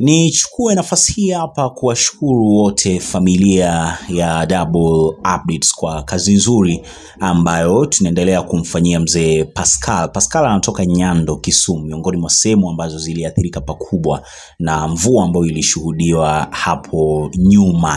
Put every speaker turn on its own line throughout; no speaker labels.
Nichukue nafasi hii hapa kuwashukuru wote familia ya Double Updates kwa kazi nzuri ambayo tunaendelea kumfanyia mzee Pascal. Pascal anatoka Nyando, Kisumu, miongoni mwa sehemu ambazo ziliathirika pakubwa na mvua ambayo ilishuhudiwa hapo nyuma.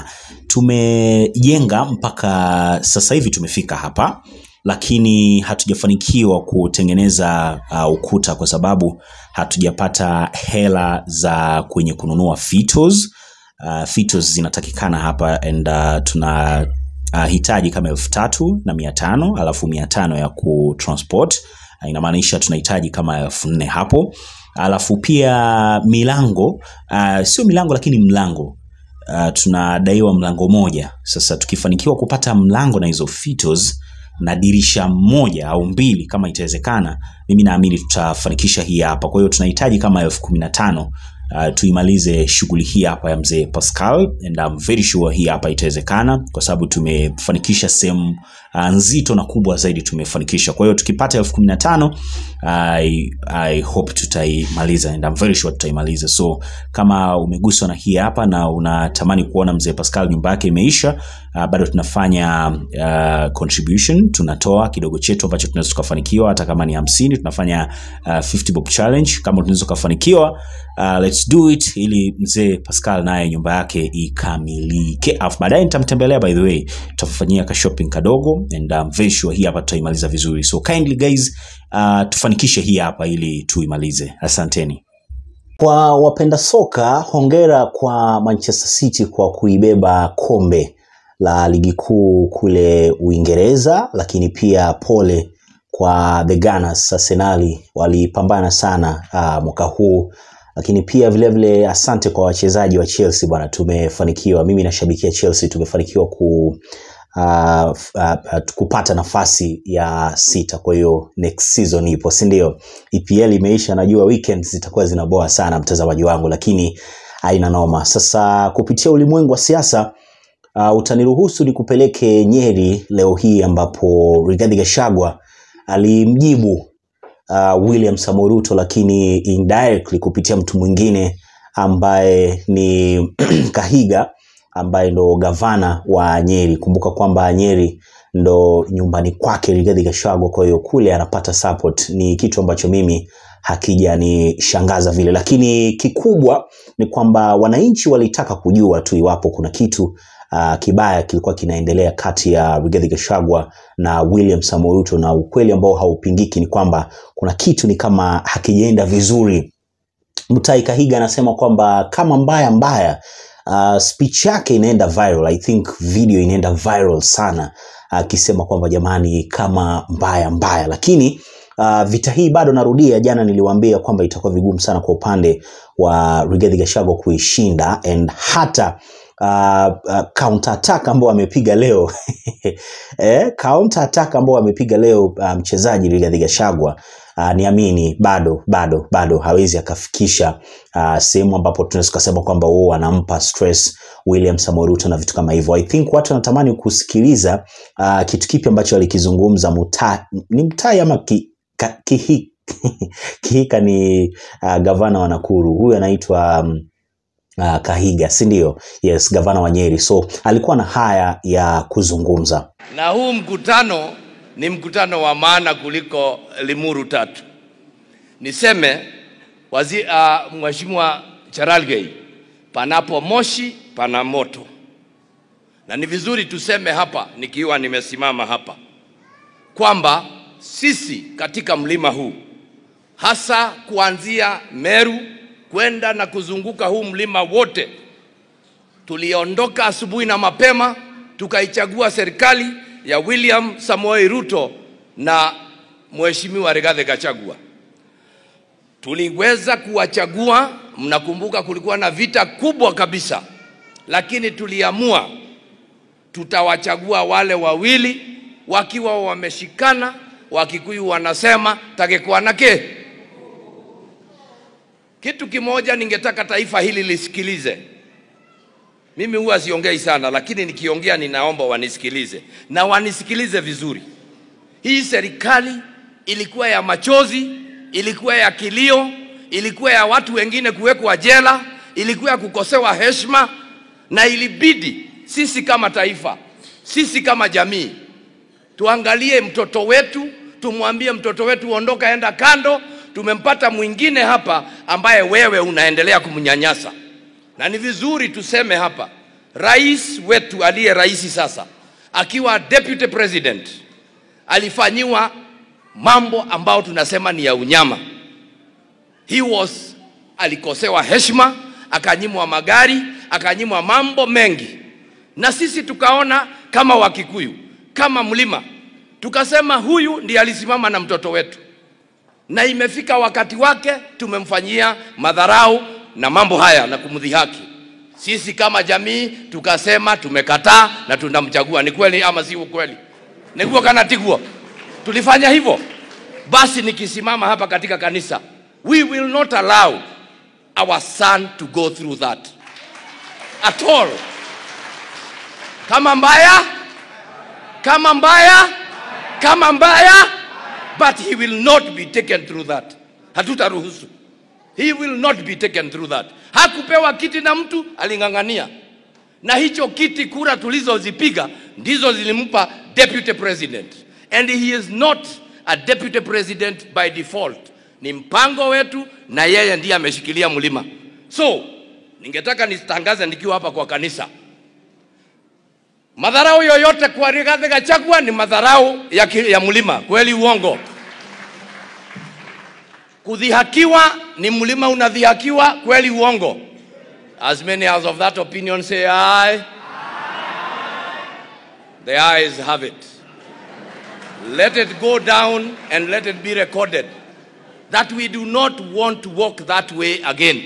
Tumejenga mpaka sasa hivi tumefika hapa lakini hatujafanikiwa kutengeneza uh, ukuta kwa sababu hatujapata hela za kwenye kununua fitos. Uh, fitos zinatakikana hapa and uh, tuna uh, hitaji kama elfu tatu na mia tano alafu mia tano ya kutransport uh, inamaanisha tunahitaji kama elfu nne hapo alafu pia milango uh, sio milango lakini mlango uh, tunadaiwa mlango moja sasa tukifanikiwa kupata mlango na hizo fitos na dirisha moja au mbili kama itawezekana mimi naamini tutafanikisha hii hapa kwa hiyo tunahitaji kama elfu kumi na tano uh, tuimalize shughuli hii hapa ya mzee Pascal and I'm very sure hii hapa itawezekana kwa sababu tumefanikisha sehemu uh, nzito na kubwa zaidi tumefanikisha kwa hiyo tukipata elfu kumi na tano I, I hope tutaimaliza and I'm very sure tutaimaliza so kama umeguswa na hii hapa na unatamani kuona mzee Pascal nyumba yake imeisha uh, bado tunafanya uh, contribution tunatoa kidogo chetu ambacho tunaweza tukafanikiwa hata kama ni hamsini tunafanya uh, 50 bob challenge kama tunaweza tukafanikiwa uh, let's do it ili mzee Pascal naye nyumba yake ikamilike alafu baadaye nitamtembelea by the way tutafanyia ka shopping kadogo and I'm very sure hii hapa tutaimaliza vizuri so kindly guys uh, tufanikishe hii hapa ili tuimalize asanteni kwa wapenda soka hongera kwa Manchester City kwa kuibeba kombe la ligi kuu kule Uingereza, lakini pia pole kwa the Gunners Arsenali, walipambana sana uh, mwaka huu, lakini pia vilevile vile asante kwa wachezaji wa Chelsea bwana, tumefanikiwa, mimi nashabikia Chelsea, tumefanikiwa ku uh, uh, kupata nafasi ya sita. Kwa hiyo next season ipo, si ndio? EPL imeisha, najua weekends zitakuwa zinaboa sana mtazamaji wangu, lakini haina noma. Sasa kupitia ulimwengu wa siasa uh, utaniruhusu nikupeleke Nyeri leo hii ambapo Rigathi Gachagua alimjibu uh, William Samoei Ruto, lakini indirectly kupitia mtu mwingine ambaye ni Kahiga ambaye ndo gavana wa Nyeri. Kumbuka kwamba Nyeri ndo nyumbani kwake Rigathi Gachagua, kwa hiyo kule anapata support. Ni kitu ambacho mimi hakijanishangaza vile, lakini kikubwa ni kwamba wananchi walitaka kujua tu iwapo kuna kitu uh, kibaya kilikuwa kinaendelea kati ya Rigathi Gachagua na William Samoei Ruto, na ukweli ambao haupingiki ni kwamba kuna kitu ni kama hakijaenda vizuri. Mutahi Kahiga anasema kwamba kama mbaya mbaya uh, speech yake inaenda viral. I think video inaenda viral sana akisema uh, kwamba jamani, kama mbaya mbaya, lakini uh, vita hii bado narudia, jana niliwaambia kwamba itakuwa vigumu sana kwa upande wa Rigathi Gachagua kuishinda and hata uh, uh, counter attack ambao amepiga leo eh, counter attack ambao amepiga leo uh, mchezaji Rigathi Gachagua uh, niamini bado bado bado hawezi akafikisha uh, sehemu ambapo tunaweza kusema kwamba wao wanampa stress William Samoei Ruto na vitu kama hivyo. I think watu wanatamani kusikiliza uh, kitu kipi ambacho alikizungumza Mutai, ni Mutai ama ki, ka, kihi, Kihika ni uh, gavana wa Nakuru, huyu anaitwa um, uh, Kahiga, si ndio? Yes, gavana wa Nyeri. So alikuwa na haya ya kuzungumza.
na huu mkutano ni mkutano wa maana kuliko Limuru tatu. Niseme wazi, uh, Mheshimiwa Cherargei, panapo moshi pana moto, na ni vizuri tuseme hapa, nikiwa nimesimama hapa, kwamba sisi katika mlima huu hasa kuanzia Meru kwenda na kuzunguka huu mlima wote, tuliondoka asubuhi na mapema tukaichagua serikali ya William Samoei Ruto na Mheshimiwa Rigathi Gachagua. Tuliweza kuwachagua, mnakumbuka kulikuwa na vita kubwa kabisa, lakini tuliamua tutawachagua wale wawili wakiwa wameshikana. Wakikuyu wanasema takekwanake. Kitu kimoja ningetaka taifa hili lisikilize. Mimi huwa siongei sana, lakini nikiongea ninaomba wanisikilize na wanisikilize vizuri. Hii serikali ilikuwa ya machozi, ilikuwa ya kilio, ilikuwa ya watu wengine kuwekwa jela, ilikuwa ya kukosewa heshima, na ilibidi sisi kama taifa, sisi kama jamii tuangalie mtoto wetu, tumwambie mtoto wetu ondoka, enda kando. Tumempata mwingine hapa ambaye wewe unaendelea kumnyanyasa, na ni vizuri tuseme hapa, rais wetu aliye rais sasa, akiwa deputy president, alifanyiwa mambo ambayo tunasema ni ya unyama. He was alikosewa heshima, akanyimwa magari, akanyimwa mambo mengi, na sisi tukaona kama Wakikuyu, kama mlima, tukasema huyu ndiye alisimama na mtoto wetu, na imefika wakati wake, tumemfanyia madharau na mambo haya na kumdhihaki. Sisi kama jamii tukasema tumekataa na tunamchagua. Ni kweli ama si ukweli? Niguo kana tiguo, tulifanya hivyo. Basi nikisimama hapa katika kanisa, we will not allow our son to go through that at all. Kama mbaya, kama mbaya, kama mbaya, but he will not be taken through that. Hatutaruhusu. He will not be taken through that. Hakupewa kiti na mtu, aling'ang'ania, na hicho kiti, kura tulizozipiga ndizo zilimpa deputy president, and he is not a deputy president by default. Ni mpango wetu, na yeye ndiye ameshikilia mlima. So ningetaka nitangaze nikiwa hapa kwa kanisa, madharau yoyote kwa Rigathi Gachagua ni madharau ya, ki- ya mlima. Kweli uongo? Kudhihakiwa ni mlima unadhihakiwa, kweli uongo? As many as of that opinion say aye. The ayes have it. Let it go down and let it be recorded that we do not want to walk that way again.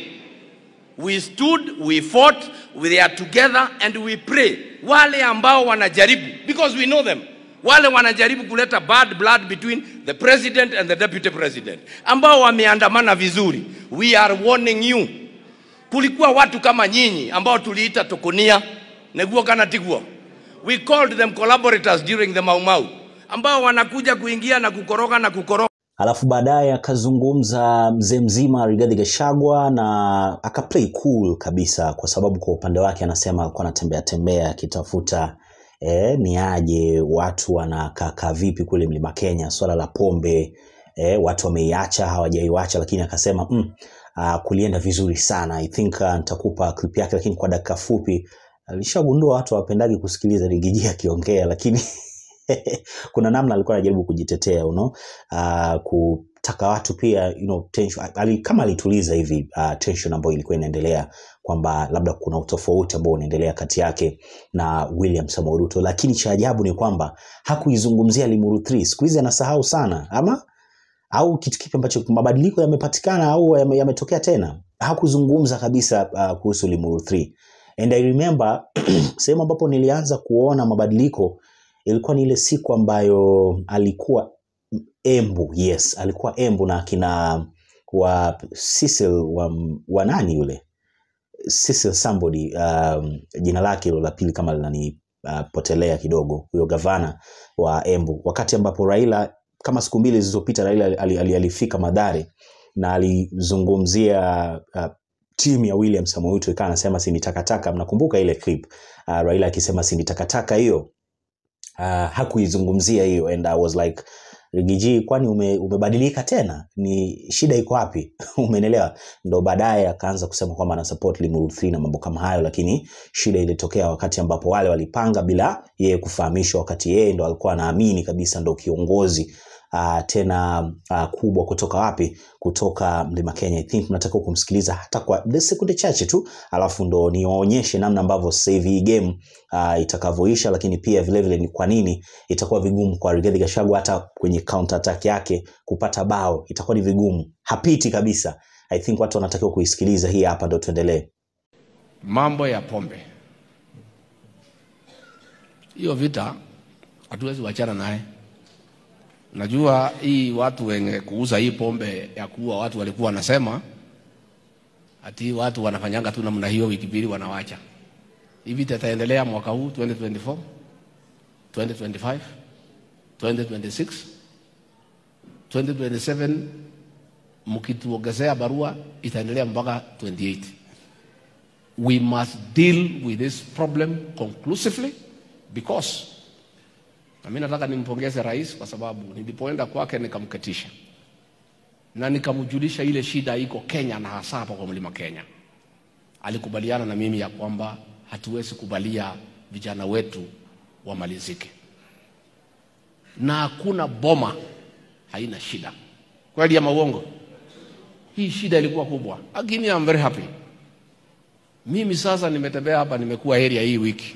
We stood, we fought, we are together and we pray. Wale ambao wanajaribu, because we know them, wale wanajaribu kuleta bad blood between the president and the deputy president, ambao wameandamana vizuri, we are warning you. Kulikuwa watu kama nyinyi ambao tuliita tokonia neguo kana tiguo. We called them collaborators during the Mau Mau, ambao wanakuja kuingia na kukoroga na kukoroga
Alafu baadaye akazungumza mzee mzima Rigathi Gachagua na akaplay cool kabisa, kwa sababu kwa upande wake anasema alikuwa anatembea tembea akitafuta eh, ni aje watu wanakaa vipi kule mlima Kenya, swala la pombe eh, watu wameiacha hawajaiacha, lakini akasema mm, uh, kulienda vizuri sana. I think uh, nitakupa clip yake, lakini kwa dakika fupi alishagundua watu hawapendagi kusikiliza Rigiji akiongea, lakini kuna namna alikuwa anajaribu kujitetea you know? uh, kutaka watu pia you know, tension, ali, kama alituliza hivi uh, tension ambayo ilikuwa inaendelea kwamba labda kuna utofauti ambao unaendelea kati yake na William Samoei Ruto, lakini cha ajabu ni kwamba hakuizungumzia Limuru 3. Siku hizi anasahau sana ama au kitu kipi ambacho mabadiliko yamepatikana au yame- yametokea tena hakuzungumza kabisa uh, kuhusu Limuru 3 and I remember sehemu ambapo nilianza kuona mabadiliko ilikuwa ni ile siku ambayo alikuwa Embu yes alikuwa Embu na akina wa Cecil wa, wa nani yule Cecil somebody um, jina lake hilo la pili kama linanipotelea uh, kidogo huyo gavana wa Embu wakati ambapo Raila kama siku mbili zilizopita Raila ali- ali- ali- alifika Madhare na alizungumzia uh, timu ya William Samoei Ruto ikawa anasema si ni takataka. Mnakumbuka ile clip uh, Raila akisema si ni takataka hiyo uh, hakuizungumzia hiyo and I was like Rigiji, kwani ume, umebadilika tena? Ni shida iko wapi? Umeelewa? Ndo baadaye akaanza kusema kwamba ana support Limuru 3 na mambo kama hayo, lakini shida ilitokea wakati ambapo wale walipanga bila yeye kufahamishwa, wakati yeye ndo alikuwa anaamini kabisa ndo kiongozi uh, tena uh, kubwa kutoka wapi? Kutoka Mlima Kenya. I think mnataka kumsikiliza hata kwa the sekunde chache tu, alafu ndo niwaonyeshe namna ambavyo sasa hivi hii game uh, itakavyoisha, lakini pia vile vile ni kwa nini itakuwa vigumu kwa Rigathi Gachagua hata kwenye counter attack yake kupata bao, itakuwa ni vigumu, hapiti kabisa. I think watu wanatakiwa kuisikiliza hii hapa, ndo tuendelee.
mambo ya pombe, hiyo vita hatuwezi wachana naye. Najua hii watu wenye kuuza hii pombe ya kuua watu walikuwa wanasema ati watu wanafanyanga tu namna hiyo, wiki mbili wanawacha. Hii vita itaendelea mwaka huu 2024, 2025, 2026, 2027 mkituongezea barua itaendelea mpaka 28 we must deal with this problem conclusively because na mimi nataka nimpongeze rais kwa sababu nilipoenda kwake nikamketisha na nikamjulisha ile shida iko Kenya na hasa hapa kwa mlima Kenya. Alikubaliana na mimi ya kwamba hatuwezi kubalia vijana wetu wamalizike, na hakuna boma haina shida. Kweli ama uongo? Hii shida ilikuwa kubwa, lakini I'm very happy. Mimi sasa nimetembea hapa, nimekuwa area hii wiki,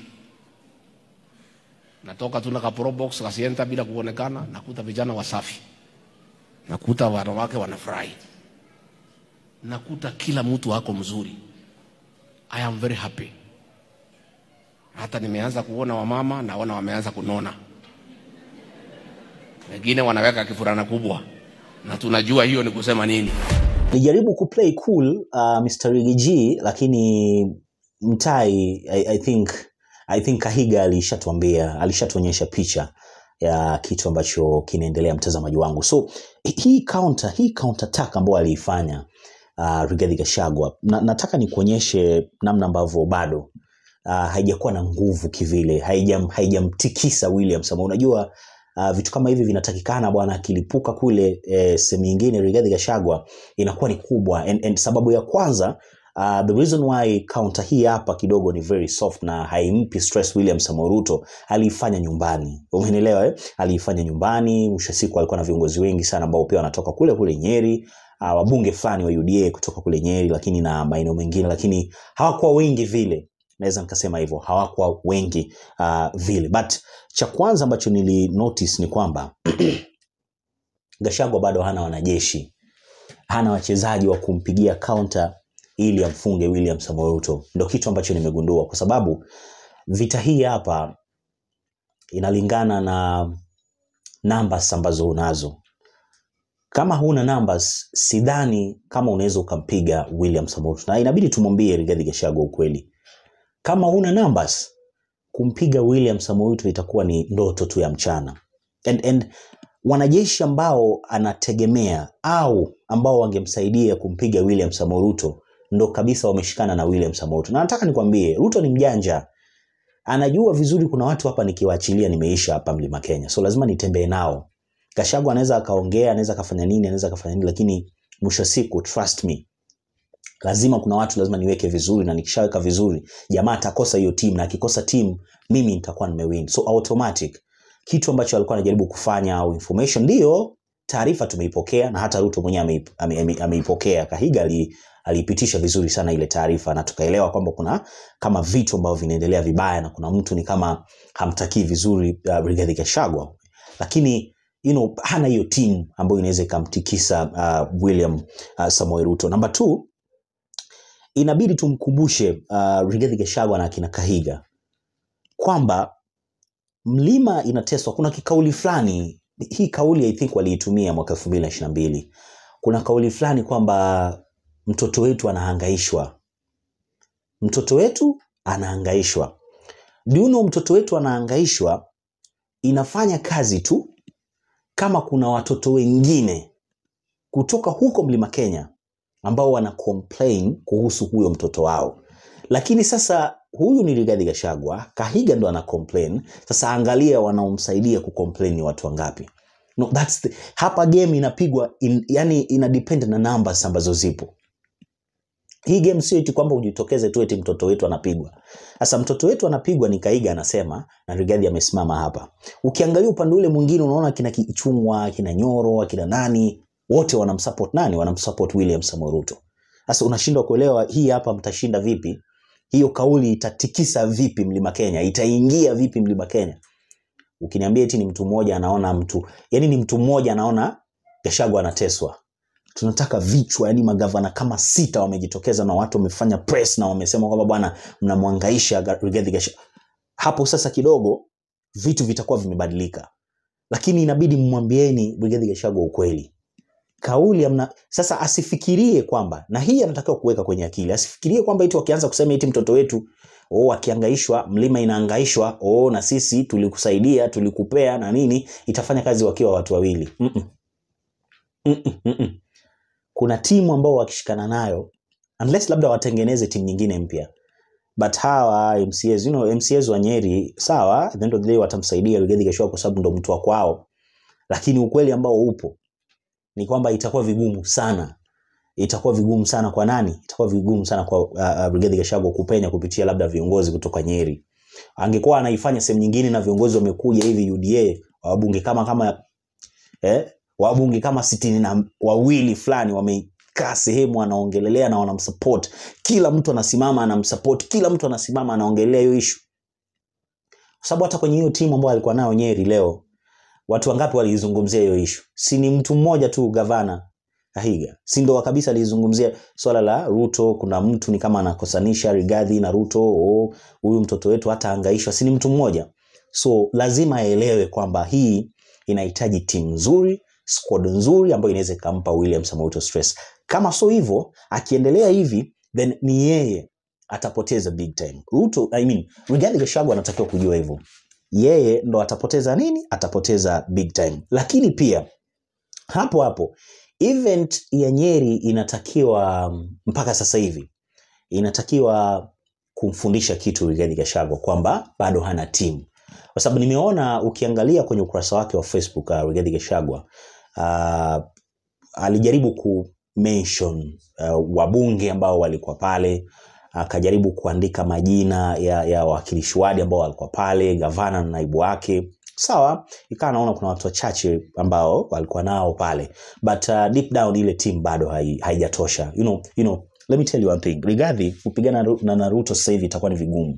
natoka tu na ka pro box kasienta bila kuonekana, nakuta vijana wasafi, nakuta wanawake wanafurahi, nakuta kila mtu ako mzuri. I am very happy. Hata nimeanza kuona wamama, naona wameanza kunona, wengine wanaweka kifurana kubwa, na tunajua hiyo ni kusema nini.
Nijaribu kuplay cool uh, Mr. Riggy G lakini Mtai I, I think I think Kahiga alishatuambia alishatuonyesha picha ya kitu ambacho kinaendelea mtazamaji wangu. So hii counter hii counter attack ambayo aliifanya uh, Rigathi Gachagua na, nataka nikuonyeshe namna ambavyo bado uh, haijakuwa na nguvu kivile, haijam haijamtikisa William Samoei. Unajua uh, vitu kama hivi vinatakikana bwana, akilipuka kule eh, sehemu nyingine Rigathi Gachagua inakuwa ni kubwa and, and sababu ya kwanza Uh, the reason why counter hii hapa kidogo ni very soft na haimpi stress William Samoei Ruto, aliifanya nyumbani, umeelewa eh? Aliifanya nyumbani. Mwisho wa siku alikuwa na viongozi wengi sana ambao pia wanatoka kule kule Nyeri, uh, wabunge fulani wa UDA kutoka kule Nyeri, lakini na maeneo mengine, lakini hawakuwa wengi vile, naweza nikasema hivyo, hawakuwa wengi uh, vile. But cha kwanza ambacho nili notice ni kwamba Gachagua bado hana wanajeshi, hana wachezaji wa kumpigia counter ili amfunge William Samoei Ruto. Ndio kitu ambacho nimegundua, kwa sababu vita hii hapa inalingana na numbers ambazo unazo. Kama huna numbers, sidhani kama unaweza ukampiga William Samoei Ruto, na inabidi tumwambie Rigathi Gachagua ukweli, kama huna numbers, kumpiga William Samoei Ruto itakuwa ni ndoto tu ya mchana and, and wanajeshi ambao anategemea au ambao wangemsaidia kumpiga William Samoei Ruto ndo kabisa wameshikana na William Samoei Ruto. Na nataka nikwambie Ruto ni mjanja, anajua vizuri kuna watu hapa nikiwaachilia nimeisha hapa Mlima Kenya, so lazima nitembee nao. Gachagua anaweza akaongea, anaweza akafanya nini, anaweza akafanya nini, lakini mwisho wa siku, trust me, lazima kuna watu lazima niweke vizuri, na nikishaweka vizuri, jamaa atakosa hiyo timu, na akikosa timu, mimi nitakuwa nimewin, so automatic. Kitu ambacho alikuwa anajaribu kufanya au information, ndio taarifa tumeipokea na hata Ruto mwenyewe ameip- ame- ame- ameipokea. Kahiga ali aliipitisha vizuri sana ile taarifa na tukaelewa kwamba kuna kama vitu ambavyo vinaendelea vibaya na kuna mtu ni kama hamtakii vizuri uh, Rigathi Gachagua, lakini you know, hana hiyo timu ambayo inaweza ikamtikisa uh, William uh, Samoei Ruto. Namba two, inabidi tumkumbushe uh, Rigathi Gachagua na akina Kahiga kwamba mlima inateswa. Kuna kikauli fulani, hii kauli I think waliitumia mwaka elfu mbili na ishirini na mbili. Kuna kauli fulani kwamba mtoto wetu anahangaishwa, mtoto wetu anahangaishwa. Do you know mtoto wetu anahangaishwa inafanya kazi tu kama kuna watoto wengine kutoka huko mlima Kenya ambao wana complain kuhusu huyo mtoto wao, lakini sasa huyu ni Rigathi Gachagua, Kahiga ndo ana complain. Sasa angalia wanaomsaidia kucomplain ni watu wangapi? No, that's the, hapa game inapigwa in, yani ina depend na numbers ambazo zipo. Hii game sio eti kwamba ujitokeze tu eti mtoto wetu anapigwa. Sasa mtoto wetu anapigwa ni Kaiga anasema na Rigathi amesimama hapa. Ukiangalia upande ule mwingine unaona kina Kichungwa, kina Nyoro, kina nani wote wanamsupport nani? Wanamsupport William Samoei Ruto. Sasa unashindwa kuelewa hii hapa mtashinda vipi? Hiyo kauli itatikisa vipi Mlima Kenya? Itaingia vipi Mlima Kenya? Ukiniambia eti ni mtu mmoja anaona mtu, yani ni mtu mmoja anaona Gachagua anateswa tunataka vichwa, yani magavana kama sita wamejitokeza na watu wamefanya press na wamesema kwamba bwana, mnamwangaisha Rigathi Gachagua. Hapo sasa kidogo vitu vitakuwa vimebadilika, lakini inabidi mmwambieni Rigathi Gachagua ukweli. Kauli amna, sasa asifikirie kwamba, na hii anatakiwa kuweka kwenye akili, asifikirie kwamba eti wakianza kusema eti mtoto wetu oh, akiangaishwa mlima inaangaishwa, oh, na sisi tulikusaidia tulikupea na nini, itafanya kazi wakiwa watu wawili. mm -mm. Mm -mm, mm -mm kuna timu ambao wakishikana nayo unless labda watengeneze timu nyingine mpya but hawa MCAs, you know, MCAs wa Nyeri sawa, at the end of the day watamsaidia Rigathi Gachagua kwa sababu ndo mtu wa kwao, lakini ukweli ambao upo ni kwamba itakuwa vigumu sana itakuwa vigumu sana kwa nani? Itakuwa vigumu sana kwa uh, uh, Rigathi Gachagua kupenya kupitia labda viongozi kutoka Nyeri. Angekuwa anaifanya sehemu nyingine na viongozi wamekuja hivi UDA wabunge kama kama eh, wabunge kama sitini na wawili fulani wamekaa sehemu wanaongelelea na wanamsupport, kila mtu anasimama anamsupport, kila mtu anasimama anaongelea hiyo issue, kwa sababu hata kwenye hiyo timu ambayo alikuwa nayo Nyeri leo watu wangapi waliizungumzia hiyo issue? Si ni mtu mmoja tu, gavana Kahiga, si ndo kabisa alizungumzia swala la Ruto. Kuna mtu ni kama anakosanisha Rigathi na Ruto, oh, huyu mtoto wetu hata angaishwa, si ni mtu mmoja? So lazima aelewe kwamba hii inahitaji timu nzuri, squad nzuri ambayo inaweza ikampa William Samoei Ruto stress. Kama so hivyo, akiendelea hivi, then ni yeye atapoteza big time. Ruto, I mean, Rigathi Gachagua anatakiwa kujua hivyo, yeye ndo atapoteza nini? Atapoteza big time. Lakini pia hapo hapo event ya Nyeri inatakiwa mpaka sasa hivi inatakiwa kumfundisha kitu Rigathi Gachagua kwamba bado hana timu, kwa sababu nimeona ukiangalia kwenye ukurasa wake wa Facebook uh, Rigathi Gachagua uh, alijaribu ku mention uh, wabunge ambao walikuwa pale akajaribu kuandika majina ya, ya wawakilishi wadi ambao walikuwa pale, gavana na naibu wake sawa ikawa naona kuna watu wachache ambao walikuwa nao pale but uh, deep down ile team bado hai- haijatosha you know, you know, let me tell you one thing Rigathi kupigana na- na Naruto sasa hivi itakuwa ni vigumu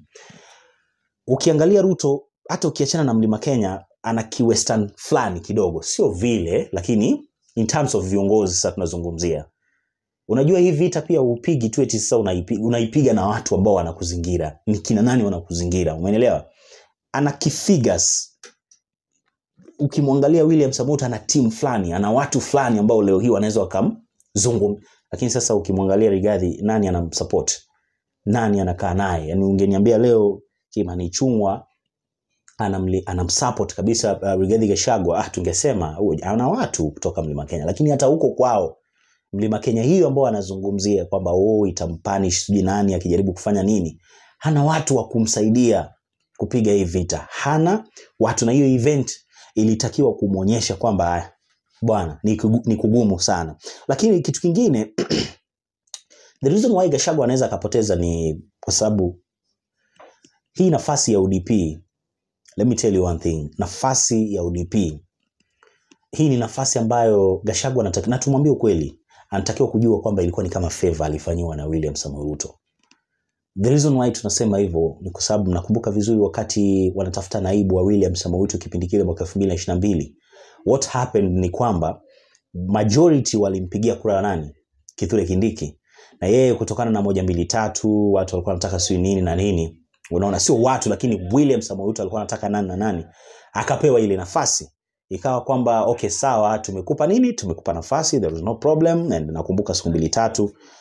ukiangalia Ruto hata ukiachana na Mlima Kenya ana kiwestern fulani kidogo sio vile lakini in terms of viongozi sasa tunazungumzia unajua hii vita pia upigi tu eti sasa unaipiga, unaipiga na watu ambao wanakuzingira ni kina nani wanakuzingira umeelewa ana kifigures ukimwangalia William Samoei ana timu fulani, ana watu fulani ambao leo hii wanaweza wakamzungum, lakini sasa ukimwangalia Rigathi, nani anamsupport? Nani anakaa naye? Yani ungeniambia leo Kimani Ichung'wa anamli- anamsupport kabisa uh, Rigathi Gachagua, ah, tungesema huyu ana watu kutoka Mlima Kenya, lakini hata huko kwao Mlima Kenya hiyo ambao anazungumzia kwamba oh, itampanish sijui nani akijaribu kufanya nini, hana watu wa kumsaidia kupiga hii vita, hana watu, na hiyo event ilitakiwa kumwonyesha kwamba ah, bwana ni kugu- ni kugumu sana. Lakini kitu kingine the reason why Gachagua anaweza akapoteza ni kwa sababu hii nafasi ya UDP, let me tell you one thing, nafasi ya UDP hii ni nafasi ambayo Gachagua anatakiwa, na tumwambie ukweli, anatakiwa kujua kwamba ilikuwa ni kama favor alifanyiwa na William Samoei Ruto. The reason why tunasema hivyo ni kwa sababu nakumbuka vizuri wakati wanatafuta naibu wa William Samoei Ruto kipindi kile mwaka 2022 what happened ni kwamba majority walimpigia kura nani? Kithure Kindiki, na yeye kutokana na moja mbili tatu, watu walikuwa wanataka sijui nini na nini, unaona, sio watu, lakini William Samoei Ruto alikuwa anataka nani na nani, akapewa ile nafasi ikawa kwamba okay sawa tumekupa nini tumekupa nafasi there was no problem and nakumbuka siku mbili tatu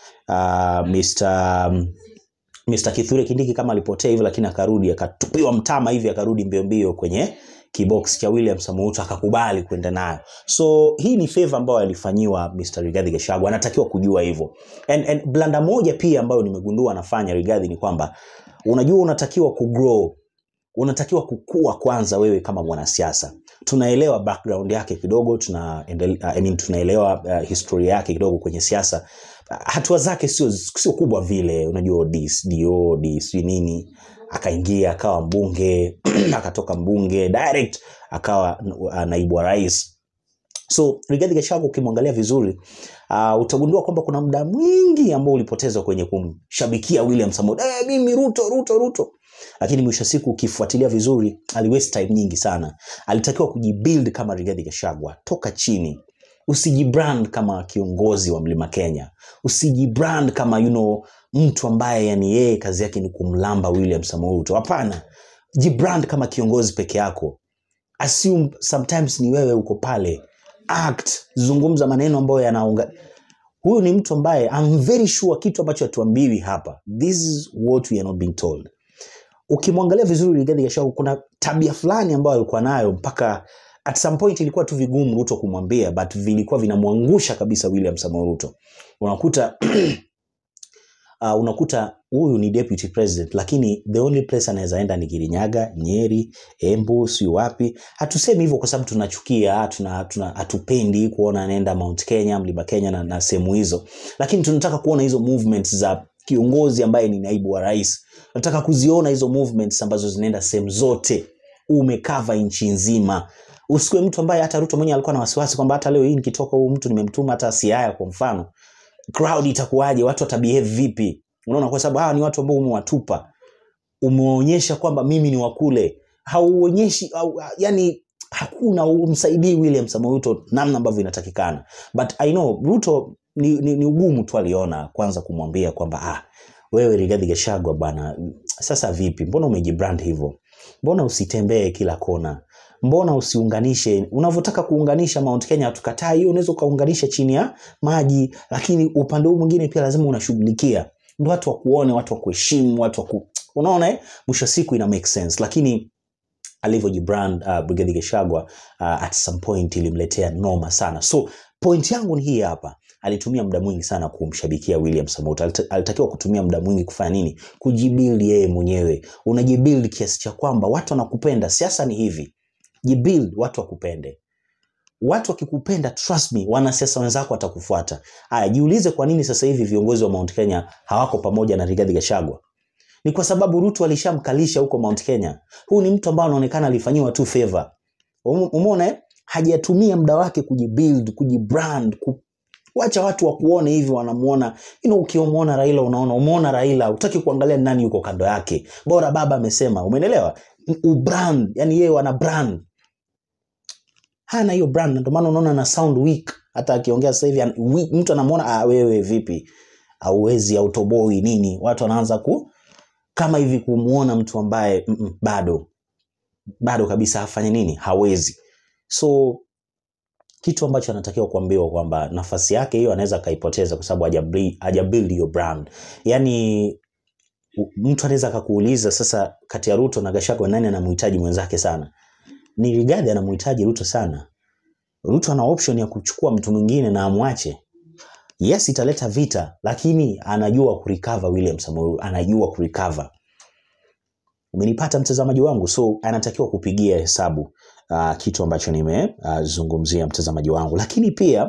uh, Mr. um, Mr. Kithure Kindiki kama alipotea hivi lakini akarudi akatupiwa mtama hivi akarudi mbio mbio kwenye kibox cha William Samoei Ruto akakubali kwenda nayo. So hii ni favor ambayo alifanyiwa Mr. Rigathi Gachagua, anatakiwa kujua hivyo. And, and blanda moja pia ambayo nimegundua anafanya Rigathi ni kwamba unajua unatakiwa kugrow unatakiwa kukua kwanza wewe kama mwanasiasa tunaelewa background yake kidogo tuna I mean, tunaelewa uh, historia yake kidogo kwenye siasa uh, hatua zake sio sio kubwa vile unajua dis dio dis nini akaingia akawa mbunge akatoka mbunge direct akawa uh, naibu wa rais so Rigathi Gachagua ukimwangalia vizuri uh, utagundua kwamba kuna muda mwingi ambao ulipotezwa kwenye kumshabikia William Samoei eh, mimi Ruto Ruto Ruto lakini mwisho wa siku ukifuatilia vizuri ali waste time nyingi sana alitakiwa kujibuild kama Rigathi Gachagua toka chini usijibrand kama kiongozi wa Mlima Kenya usijibrand kama you know, mtu ambaye yani yeye kazi yake ni kumlamba William Samoei Ruto hapana jibrand kama kiongozi peke yako assume sometimes ni wewe uko pale act zungumza maneno ambayo yanaunga huyu ni mtu ambaye I'm very sure kitu ambacho hatuambiwi hapa this is what we are not being told ukimwangalia vizuri Rigathi Gachagua kuna tabia fulani ambayo alikuwa nayo mpaka at some point ilikuwa tu vigumu Ruto kumwambia but vilikuwa vinamwangusha kabisa William Samoei Ruto unakuta uh, unakuta huyu ni deputy president lakini the only place anaweza enda ni Kirinyaga, Nyeri, Embu, si wapi. Hatusemi hivyo kwa sababu tunachukia, tuna, tuna hatupendi kuona anaenda Mount Kenya, Mlima Kenya na, na sehemu hizo, lakini tunataka kuona hizo movements za kiongozi ambaye ni naibu wa rais. Nataka kuziona hizo movements ambazo zinaenda sehemu zote, umekava nchi nzima. Usiwe mtu ambaye hata Ruto mwenyewe alikuwa na wasiwasi kwamba hata leo hii nikitoka huyu mtu nimemtuma hata Siaya kwa mfano, crowd itakuwaje? Watu watabehave vipi? Unaona, kwa sababu hawa ni watu ambao umewatupa, umeonyesha kwamba mimi ni wakule, hauonyeshi au, yani hakuna umsaidii William Samoei Ruto namna ambavyo inatakikana, but I know Ruto ni, ni, ni ugumu tu aliona kwanza kumwambia kwamba ah, wewe Rigathi Gachagua bwana, sasa vipi, mbona umejibrand hivyo? Mbona usitembee kila kona? Mbona usiunganishe unavyotaka kuunganisha Mount Kenya? Hatukatai hiyo, unaweza ukaunganisha chini ya maji, lakini upande huu mwingine pia lazima unashughulikia, ndio watu wakuone, watu wakuheshimu, watu waku... unaona eh, mwisho wa siku ina make sense, lakini alivyojibrand uh, Brigadier Gachagua uh, at some point ilimletea noma sana. So point yangu ni hii hapa, alitumia muda mwingi sana kumshabikia William Samoei. Alit- Alitakiwa kutumia muda mwingi kufanya nini? Kujibuild yeye mwenyewe. Unajibuild kiasi cha kwamba watu wanakupenda. Siasa ni hivi, jibuild, watu wakupende. Watu wakikupenda, trust me, wanasiasa wenzako watakufuata. Aya, jiulize kwa nini sasa hivi viongozi wa Mount Kenya hawako pamoja na Rigathi Gachagua ni kwa sababu Ruto alishamkalisha huko Mount Kenya. Huyu ni mtu ambaye anaonekana alifanyiwa tu favor. Ume- Umeona eh? Hajatumia muda wake kujibuild, kujibrand, ku... wacha watu wakuone hivi wanamuona. You know, ukimuona Raila unaona umeona Raila, utaki kuangalia nani yuko kando yake. Bora baba amesema, umeelewa? Ubrand, yani yeye wana brand. Hana hiyo brand, ndio maana unaona na sound weak. Hata akiongea sasa hivi an- weak, mtu anamuona ah, wewe vipi? Hauwezi autoboi nini? Watu wanaanza ku kama hivi kumuona mtu ambaye mm, mm, bado bado kabisa afanye nini hawezi so kitu ambacho anatakiwa kuambiwa kwamba nafasi yake hiyo anaweza akaipoteza kwa sababu hajabuild hajabuild hiyo brand yani u- mtu anaweza akakuuliza sasa kati ya ruto na gashagwa nani anamhitaji mwenzake sana ni rigadhi anamhitaji ruto sana ruto ana option ya kuchukua mtu mwingine na amwache yes italeta vita lakini anajua kurecover william samoei anajua kurecover umenipata mtazamaji wangu so anatakiwa kupigia hesabu uh, kitu ambacho nimezungumzia uh, mtazamaji wangu lakini pia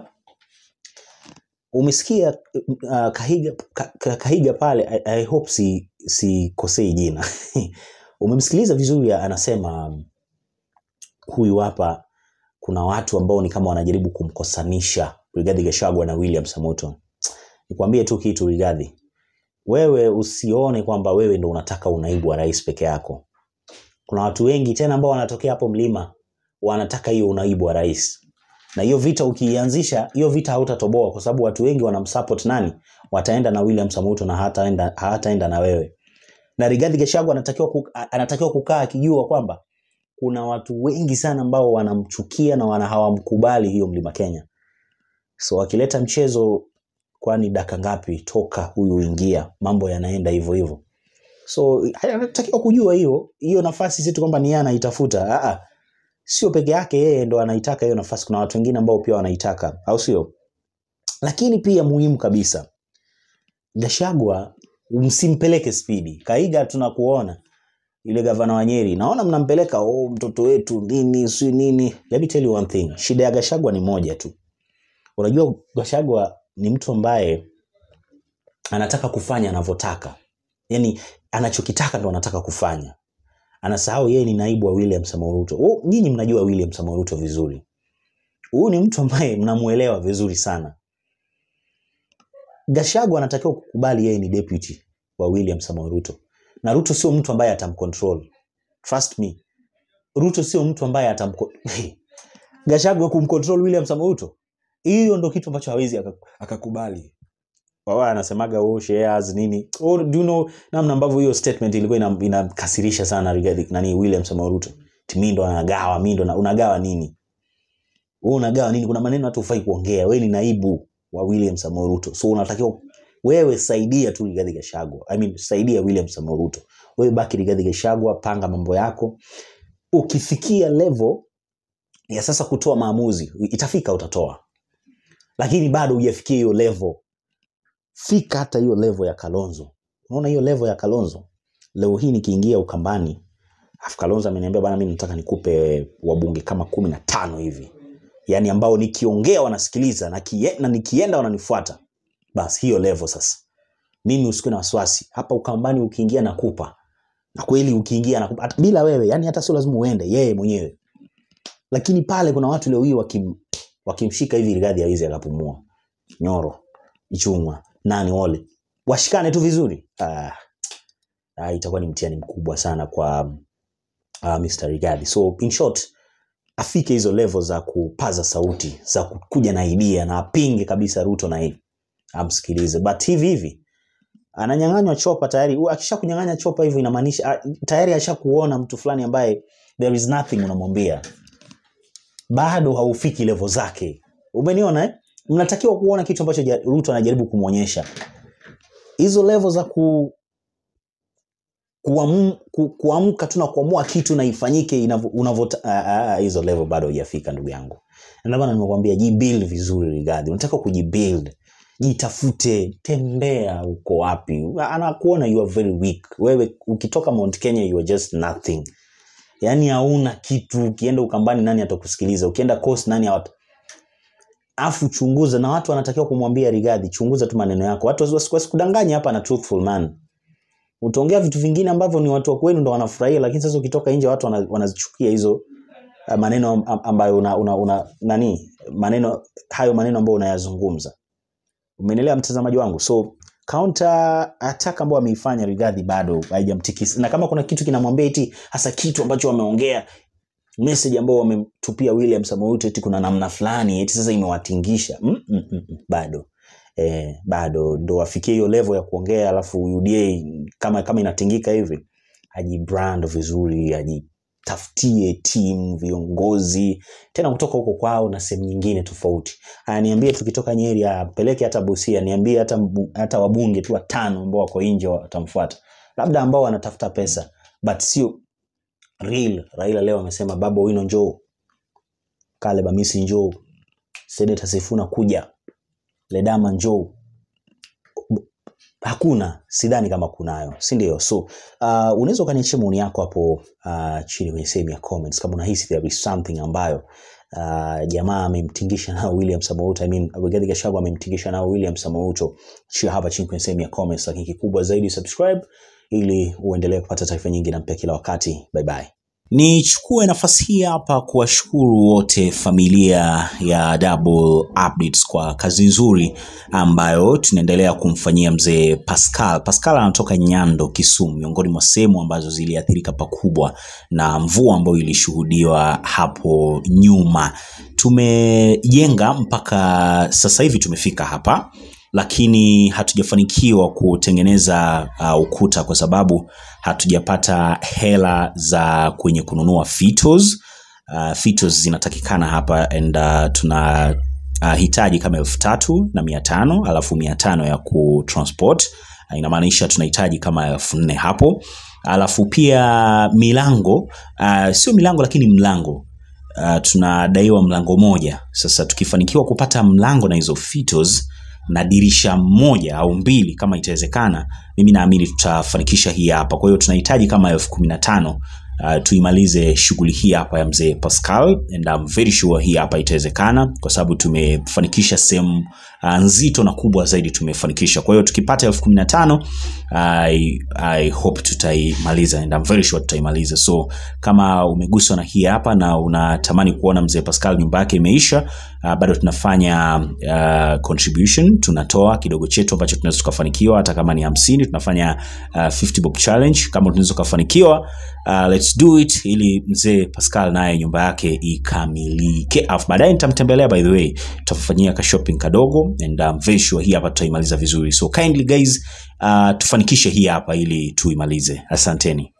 umesikia uh, kahiga, ka, ka, kahiga pale I, I hope si sikosei jina umemsikiliza vizuri anasema um, huyu hapa kuna watu ambao ni kama wanajaribu kumkosanisha Rigathi Gachagua na William Samoto. Nikwambie tu kitu Rigathi, wewe usione kwamba wewe ndo unataka unaibu wa rais peke yako. Kuna watu wengi tena ambao wanatokea hapo mlima wanataka hiyo unaibu wa rais, na hiyo vita ukiianzisha, hiyo vita hautatoboa kwa sababu watu wengi wanamsupport nani, wataenda na William Samoto na hataenda hataenda na wewe. Na Rigathi Gachagua anatakiwa ku, anatakiwa kukaa akijua kwamba kuna watu wengi sana ambao wanamchukia na wana hawamkubali hiyo mlima Kenya. So akileta mchezo, kwani daka ngapi toka huyu ingia, mambo yanaenda hivyo hivyo. So anatakiwa kujua hiyo hiyo nafasi, si tu kwamba ni yeye anaitafuta. Ah, sio peke yake yeye ndo anaitaka hiyo nafasi, kuna watu wengine ambao pia wanaitaka, au sio? Lakini pia muhimu kabisa, Gashagwa msimpeleke spidi. Kaiga tunakuona yule gavana wa Nyeri, naona mnampeleka oh, mtoto wetu nini si nini. Let me tell you one thing, shida ya Gashagwa ni moja tu. Unajua Gashagwa ni mtu ambaye anataka kufanya anavyotaka, yaani anachokitaka ndo anataka kufanya. Anasahau yeye ni naibu wa William Samoei Ruto. Oh, nyinyi mnajua William Samoei Ruto vizuri. Huyu ni mtu ambaye mnamuelewa vizuri sana. Gashagwa anatakiwa kukubali yeye ni deputy wa William Samoei Ruto, na Ruto sio mtu ambaye atamcontrol. Trust me, Ruto sio mtu ambaye atamko Gashagwa kumcontrol William Samoei Ruto, hiyo ndo kitu ambacho hawezi aka- akakubali. Wao anasemaga oh, shares nini oh, do you know namna ambavyo hiyo statement ilikuwa ina- inamkasirisha sana Rigathi nani William Samoei Ruto. Timi ndo anagawa, mimi ndo na- unagawa nini? Wewe unagawa nini? Kuna maneno hata ufai kuongea. Wewe ni naibu wa William Samoei Ruto. So unatakiwa wewe saidia tu Rigathi Gachagua. I mean saidia William Samoei Ruto. Wewe baki Rigathi Gachagua, panga mambo yako. Ukifikia level ya sasa kutoa maamuzi, itafika utatoa. Lakini bado hujafikia hiyo level fika hata hiyo level ya kalonzo unaona hiyo level ya kalonzo leo hii nikiingia ukambani afu kalonzo ameniambia bana mi nataka nikupe wabunge kama kumi na tano hivi yaani ambao nikiongea wanasikiliza na, kie, na nikienda wananifuata basi hiyo level sasa mimi usikuwe na wasiwasi hapa ukambani ukiingia nakupa na kweli ukiingia nakupa hata bila wewe yani hata sio lazima uende yeye mwenyewe lakini pale kuna watu leo hii wakim, wakimshika hivi rigadhi hawezi akapumua nyoro ichungwa nani wale washikane tu vizuri ah, ah, itakuwa ni mtihani mkubwa sana kwa uh, Mr. Rigathi. So in short, afike hizo level za kupaza sauti, za kuja na idea na apinge kabisa Ruto na hili amsikilize, but hivi hivi ananyang'anywa chopa tayari. U- Akisha kunyang'anya chopa hivyo inamaanisha ah, tayari ashakuona mtu fulani ambaye there is nothing unamwambia, bado haufiki level zake. Umeniona eh? Mnatakiwa kuona kitu ambacho ja- Ruto anajaribu kumwonyesha hizo level za ku kuamu- ku- kuamka tu na kuamua kitu na ifanyike inavyo- unavyo- ah, ah, hizo level bado hujafika ndugu yangu Na ndio maana nimekwambia jibuild vizuri Rigathi unataka kujibuild jitafute tembea uko wapi anakuona you are very weak wewe ukitoka Mount Kenya you are just nothing yaani hauna kitu ukienda ukambani nani atakusikiliza ukienda coast nani hawata afu chunguza na watu wanatakiwa kumwambia Rigathi chunguza tu maneno yako watu wasi- wasikudanganya hapa na truthful man utaongea vitu vingine ambavyo ni watu wa kwenu ndo wanafurahia lakini sasa ukitoka nje watu wana- wanazichukia hizo uh, maneno am- ambayo una, una, una nani maneno hayo maneno ambayo unayazungumza umenielewa mtazamaji wangu so counter attack ambayo ameifanya Rigathi bado haijamtikisa na kama kuna kitu kinamwambia eti hasa kitu ambacho wameongea message ambao wamemtupia William Samoei Ruto eti kuna namna fulani eti sasa imewatingisha mm, mm, mm, mm, bado eh, bado ndo afikie hiyo level ya kuongea alafu UDA kama kama inatingika hivi ajibrand vizuri ajitafutie timu viongozi tena kutoka huko kwao na sehemu nyingine tofauti aya niambie tukitoka nyeri apeleke hata busia niambie hata, mbu- hata wabunge tu watano ambao wako nje watamfuata labda ambao wanatafuta pesa but sio real raila leo amesema baba wino njoo kaleb amisi njoo seneta sifuna kuja ledama njoo hakuna sidhani kama kunayo si ndio so uh, unaweza ukaniachia maoni yako hapo uh, chini kwenye sehemu ya comments kama unahisi there is something ambayo uh, jamaa amemtingisha nao william samouto I mean, rigathi gachagua amemtingisha nao william samouto chia hapa chini kwenye sehemu ya comments lakini kikubwa zaidi subscribe ili uendelee kupata taarifa nyingi na mpya kila wakati bye bye Nichukue nafasi hii hapa kuwashukuru wote familia ya Double Updates kwa kazi nzuri ambayo tunaendelea kumfanyia mzee Pascal. Pascal anatoka Nyando, Kisumu, miongoni mwa sehemu ambazo ziliathirika pakubwa na mvua ambayo ilishuhudiwa hapo nyuma. Tumejenga mpaka sasa hivi tumefika hapa lakini hatujafanikiwa kutengeneza uh, ukuta kwa sababu hatujapata hela za kwenye kununua fitos. Uh, fitos zinatakikana hapa and uh, tuna uh, hitaji kama elfu tatu na mia tano alafu mia tano ya kutransport uh, inamaanisha tunahitaji kama elfu nne hapo alafu pia milango uh, sio milango lakini mlango uh, tunadaiwa mlango moja sasa tukifanikiwa kupata mlango na hizo fitos na dirisha moja au mbili kama itawezekana mimi naamini tutafanikisha hii hapa kwa hiyo tunahitaji kama elfu kumi na tano uh, tuimalize shughuli hii hapa ya mzee pascal and I'm very sure hii hapa itawezekana kwa sababu tumefanikisha sehemu uh, nzito na kubwa zaidi tumefanikisha kwa hiyo tukipata elfu kumi na tano I, I hope tutaimaliza and I'm very sure tutaimaliza so kama umeguswa na hii hapa na unatamani kuona mzee pascal nyumba yake imeisha uh, bado tunafanya uh, contribution tunatoa kidogo chetu ambacho tunaweza tukafanikiwa hata kama ni hamsini tunafanya uh, 50 bob challenge kama tunaweza tukafanikiwa uh, let's do it ili mzee pascal naye nyumba yake ikamilike alafu baadaye nitamtembelea by the way tutafanyia ka shopping kadogo and I'm very sure hii hapa tutaimaliza vizuri so kindly guys uh, tufanikishe hii hapa ili tuimalize asanteni